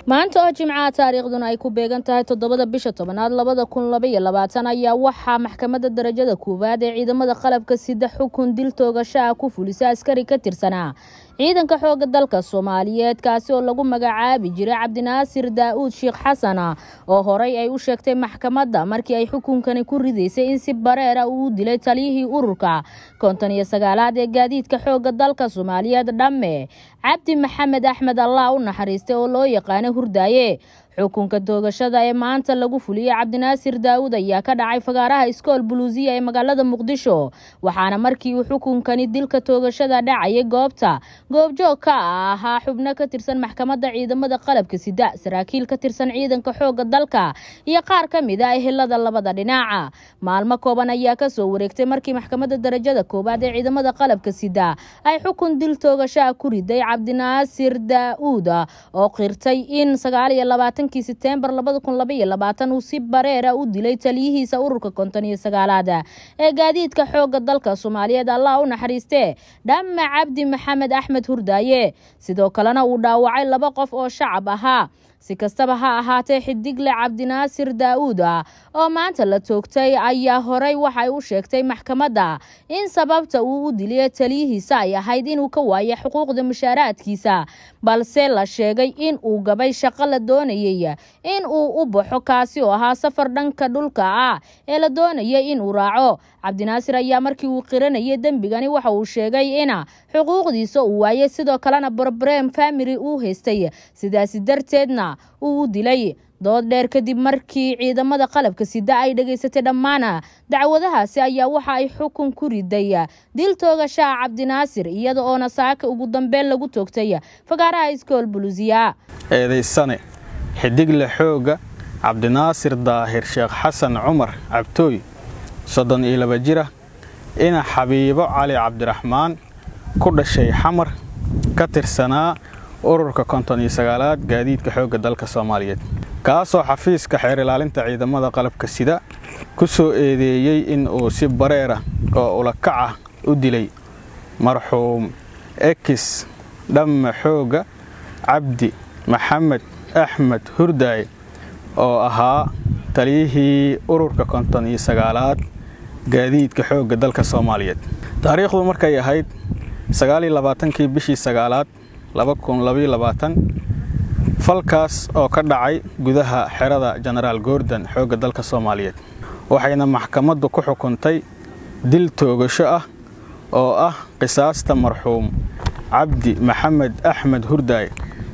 maanta oo jimcaha taariikhduna ay ku beegan tahay toddobada bisha tobanaad labada kun labaiyo labaatan ayaa waxaa maxkamadda darajada koowaad ee ciidamada qalabka sida xukun dil toogasho ah ku fulisa askari ka tirsanaa ciidanka xooga dalka soomaaliyeed kaasi oo lagu magacaabi jiray cabdinaasir daa-uud sheekh xasana oo horey ay u sheegtay maxkamadda markii ay xukunkani ku ridaysay in si bareera uu dilay taliyihii ururka konton iyo sagaalaad ee gaadiidka xooga dalka soomaaliyeed dhamme cabdi maxamed axmed allah u naxariistay oo loo yaqaanay hurdaaye xukunka toogashada ee maanta lagu fuliyey cabdinaasir daawud ayaa ka dhacay fagaaraha iskool buluusiya ee magaalada muqdisho waxaana markii uu xukunkani dilka toogashada dhacayay goobta goobjoog ka ah ahaa xubno ka tirsan maxkamadda ciidamada qalabka sida saraakiil ka tirsan ciidanka xooga dalka iyo qaar ka mid a ehelada labada dhinaca maalmo kooban ayaa kasoo wareegtay markii maxkamadda darajada koowaad ee ciidamada qalabka sida ay xukun dil toogashaa ku riday cabdinaasir daa-uud oo qirtay in sagaaliyo labaatan setembar labada kun labaiyo labaatan uu si bareera u dilay taliyihiisa ururka konton iyo sagaalaad ee gaadiidka xooga dalka soomaaliyeed allah u naxariistee dhamme cabdi maxamed axmed hurdaaye sidoo kalena uu dhaawacay laba qof oo shacab ahaa si kastaba ha ahaatee xidigle cabdinaasir daa-uud ah oo maanta la toogtay ayaa horey waxay u sheegtay maxkamadda in sababta uu u diliyay taliyihiisa ay ahayd inuu ka waayo xuquuqda mushaaraadkiisa balse la sheegay in uu gabay shaqo la doonayay in uu u baxo kaasi oo ahaa safar dhanka dhulka ah ee la doonayay inuu raaco cabdinaasir ayaa markii uu qiranayay dembigani waxa uu sheegay in xuquuqdiisa uu waayay sidoo kalena brobrem family uu haystay sidaasi darteedna uu u dilay dood dheer kadib markii ciidamada qalabka sida ay dhegaysatay dhammaan dacwadahaasi ayaa waxa ay xukun ku riday dil toogashaha cabdinaasir iyada oona saaka ugu dambeyn lagu toogtay fagaaraha iskool buluusiya eedaysane xidigle xooga cabdinaasir daahir sheekh xasan cumar cabtooy soddon iyo laba jira ina xabiibo cali cabdiraxmaan ku dhashay xamar ka tirsanaa ururka konton iyo sagaalaad gaadiidka xoogga dalka soomaaliyeed kaasoo xafiiska xeer ilaalinta ciidamada qalabka sida ku soo eedeeyey in uu si bareera oo ulakaca u dilay marxuum ekis dhamme xoogga cabdi maxamed axmed hurdaaye oo ahaa taliyihii ururka konton iyo sagaalaad gaadiidka xoogga dalka soomaaliyeed taariikhdu markay ahayd sagaaliyo labaatankii bishii sagaalaad laba kun labaiyo labaatan falkaas oo ka dhacay gudaha xerada jenaraal goordan xoogga dalka soomaaliyeed waxayna maxkamaddu ku xukuntay dil toogasho ah oo ah qisaasta marxuum cabdi maxamed axmed hurdaaye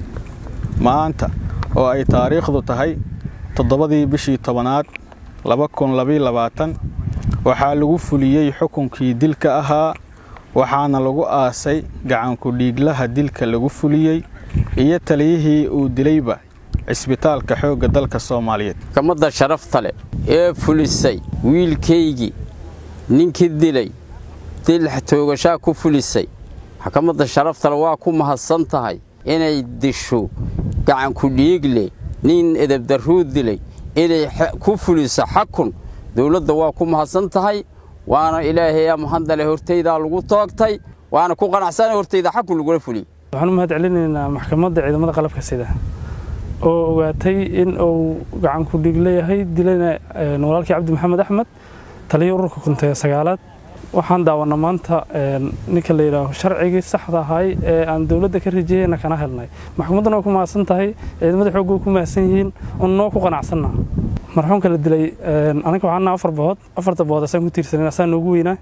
maanta oo ay taariikhdu tahay toddobadii bishii tobanaad laba kun labaiyo labaatan waxaa lagu fuliyey xukunkii dilka ahaa waxaana lagu aasay gacanku dhiiglaha dilka lagu fuliyey iyo taliyihii uu dilayba cisbitaalka xoogga dalka soomaaliyeed maxkamadda sharafta leh ee fulisay wiilkaygii ninkii dilay dil toogashaa ku fulisay maxkamadda sharaftale waa ku mahadsan tahay inay disho gacanku dhiigle nin edebdarruu dilay inay ku fuliso xakun dowladda waa ku mahadsan tahay waana ilaahayaa mahadale hortaydaa lagu toogtay waana ku qanacsana hortayda xakun lagula fuliyey waxaan u mahad celinaynaa maxkamadda ciidamada qalabka sida oo ogaatay in uu gacanku dhiig leeyahay dilayna walaalkii cabdi maxamed axmed taliya ururka kuntee sagaalaad waxaan daawanaa maanta ninka la yidhaaho sharcigii saxda ahay ee aan dowladda ka rajeyeyna kana helnay maxkamadduna waa ku mahadsan tahay ciidamada xoogga way ku mahadsan yihiin un noo ku qanacsanna marxuumka la dilay aniga waxaan afar bood afarta bood asaan ku tiirsanin asaan noogu weynaa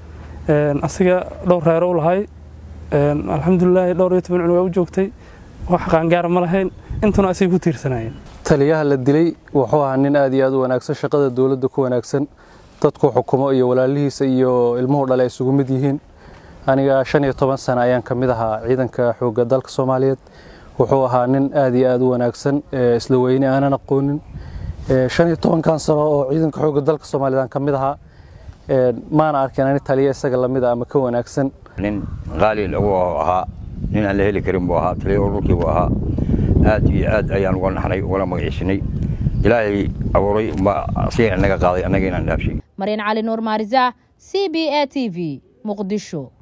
asiga dhowr reero u lahay alxamdulilaahi dhowr iyo toban cunug waa u joogtay wax qaangaara ma lahayn intuna asay ku tiirsanayeen taliyaha la dilay wuxuu ahaa nin aad iyo aad u wanaagsan shaqada dowladda ku wanaagsan dadku xukumo iyo walaalihiisa iyo ilmuhu dhale ay isugu mid yihiin aniga shan iyo toban sano ayaan ka mid ahaa ciidanka xoogga dalka soomaaliyeed wuxuu ahaa nin aad iyo aad u wanaagsan isla weyne aanan aqoonin shan iyo tobankan sano oo ciidanka xoogga dalka soomaaliyeed aan ka mid ahaa maana arkin ani taliya isaga lamid a ama ka wanaagsan nin qaali lagu ahaa nin aan la heli karin buu ahaa taliya ururkii buu ahaa aad iyo aad ayaan uga naxnay ugala magaciisinay ilaahay abuuray asiga inaga qaaday annaga inaan dhaafshay maryan cali nuur maarisa c b a t v muqdisho